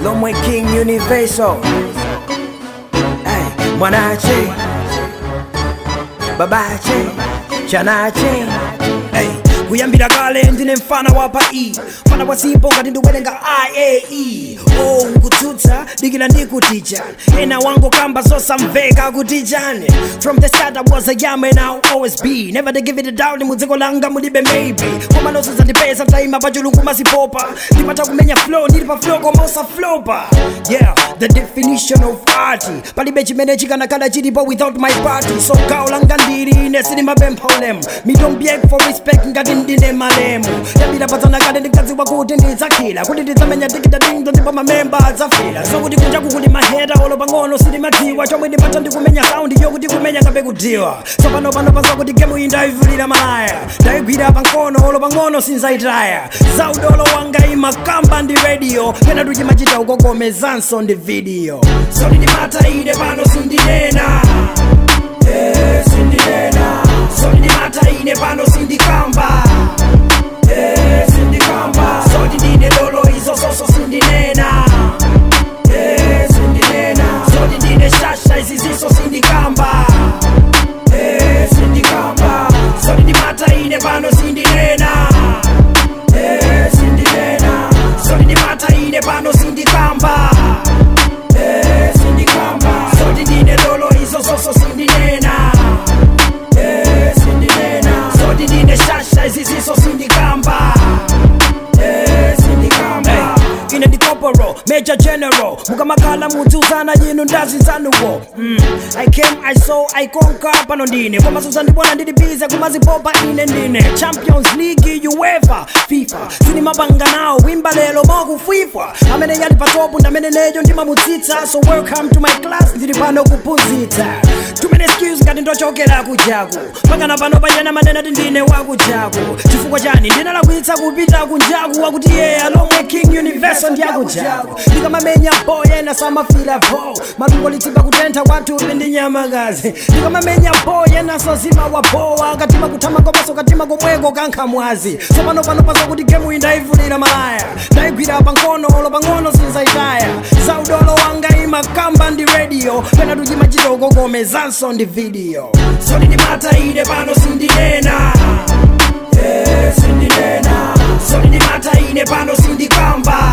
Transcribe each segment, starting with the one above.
Lomwe King Universal hey, Mwanache Babache Chanache hey. kuyambira kale ndine mfana wa pa e mfana wa simpo ngati ndikuwerenga iae oh nkutsutsa dikira ndikuticha ena wango kamba zosamveka kutichane from the start i was a young and i'll always be never to give it a doubt mudziko langa mulibe maybe koma nosuza ndipesa mtaima pachulungu masipopa ndipata kumenya flow ndili pa flow koma usaflopa yeah the definition of art palibe chimene chikanakhala chilipo without my party so gawo langa ndili ine silimapempholem me don't beg for respect ngati ndine malemu yambira padzana kale ndikadziwa kuti ndidzakhila kuti ndidzamenya tikita dindo ndipo mamemba adzafila so kuti kunja kukuli maheta olo pang'ono silimadziwa chomwe ndipata ndikumenya saundi yokuti kumenya ngabe kudziwa so pano pano paza kuti gemu iyi ndayivulira malaya ndayigwira pang'ono olo pang'ono sinzayitaya zaudolo wanga imakamba ndi radio pena tuchimachita ukogomezanso ndi video so ndimata ine pano sindinena Eh, sindinena so ndimata ine pano sindikamba Eh, sindikamba so ndine dolo izo zoso sindinena Eh, sindinena so ndine shasha izi ziso sindikamba Eh, sindikamba so ndimata ine pano sindinena Eh, sindinena so ndimata ine pano sindikamba Eh, sindikamba so ndine dolo izo zoso sindinena Eh, sindinena so ndine shasha izi ziso sindikamba Eh, sindikamba ine ndikoporo major general mukamakhala mudziuzana yinu ndazinzanuwo mm. i came i saw i conquer pano ndine komaso ndibona ndili bize kumazipopa ine ndine champions league uefa fifa sinimapanga nawo wimba lero mokufwifwa amene yali patopu ndamene neyo ndimamutsitsa so welcome to my class ndili pano kuphunzitsa too many skills ngati ndochokera kujaku pangana pano pachena manena ti ndine wakujaku chifukwa chani ndinalakwitsa kupita kunjaku wakuti iye alomwe king universal ndiyakujaku ndikamamenya boyena samafila bo malungo litsimba kutentha kwathupi ndi nyamakazi ndikamamenya boyena sozima wabowa katima kuthama komaso katima komweko kankhamwazi so pano pano pazokuti gemu iyi ndayivulira malaya ndayigwira pang'ono olo pang'ono sinzayitaya zaudolo wanga imakamba ndi radio pena tuchimachita ukogomezanso ndi video so ndimata ine pano sindinena Eh, sindinena so ndimata ine pano sindikamba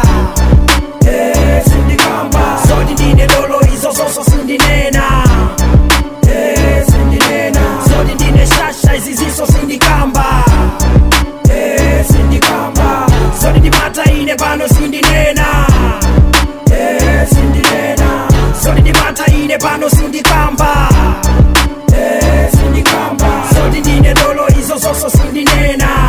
Eh, sindikamba so ndine dolo izo zoso sindinena Eh, sindinena so ndine shasha izi ziso sindikamba Eh, sindikamba so ndimata ine pano sindinena Eh, sindinena so ndimata ine pano sindikamba Eh, sindikamba so ndine dolo izo zoso sindinena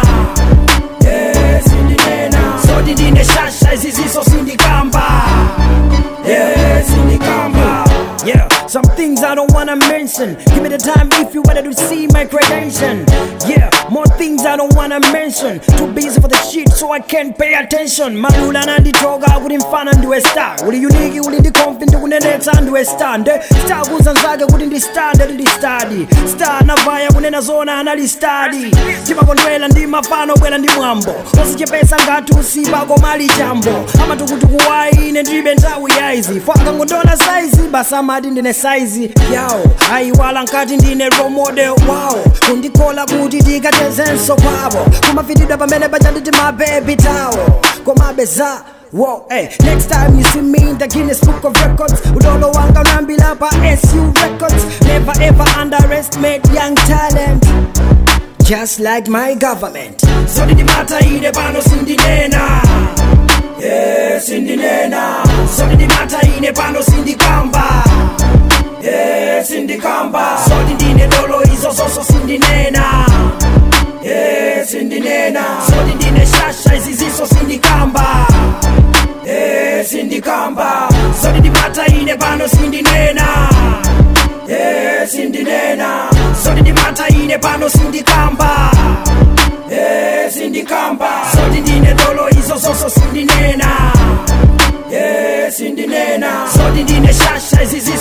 Eh, sindinena so ndine shasha izi ziso sindikamba Yeah, sindikamba Yeah, some things I don't wanna mention. Give me the time if you wanted to see my credential. Yeah, more things I don't wanna mention. Too busy for the shit, so I can't pay attention. Malula nanditoka kuti mfana ndiwe star. Uli unique, uli ndi confident kunenetsa ndiwe star. Nde star kuzanzake kuti ndi star ndeti ndi study. Star navaya kunena zona anali study. Timakondwela ndi mafano bwela ndi mwambo. Ozichepesa ngati usipa komali chambo. Amatukutuku wayi ine ndilibe nthawi yaizi. Fwanga ngondola saizi basa amati ndine saizi yawo ayiwala nkati ndine role model wawo kundikola kuti tikatezenso kwavo kumafitidwa pamene pachanditi mabebi tawo komabe za Whoa, hey. Next time you see me in the Guinness Book of Records Udolo wanga unambila pa SU Records Never ever underestimate young talent Just like my government So ndimata ine pano sindinena Yeah, sindinena So ndimata ine pano sindikamba Yeah, sindikamba So ndine dolo izo zoso sindinena Yeah, sindinena So ndine shasha izi ziso sindikamba Yeah, sindikamba So ndimata ine pano sindinena Yeah, sindinena So ndimata ine pano sindikamba Yeah, sindikamba So ndine dolo izo zoso sindinena Yeah, sindinena So ndine shasha izi ziso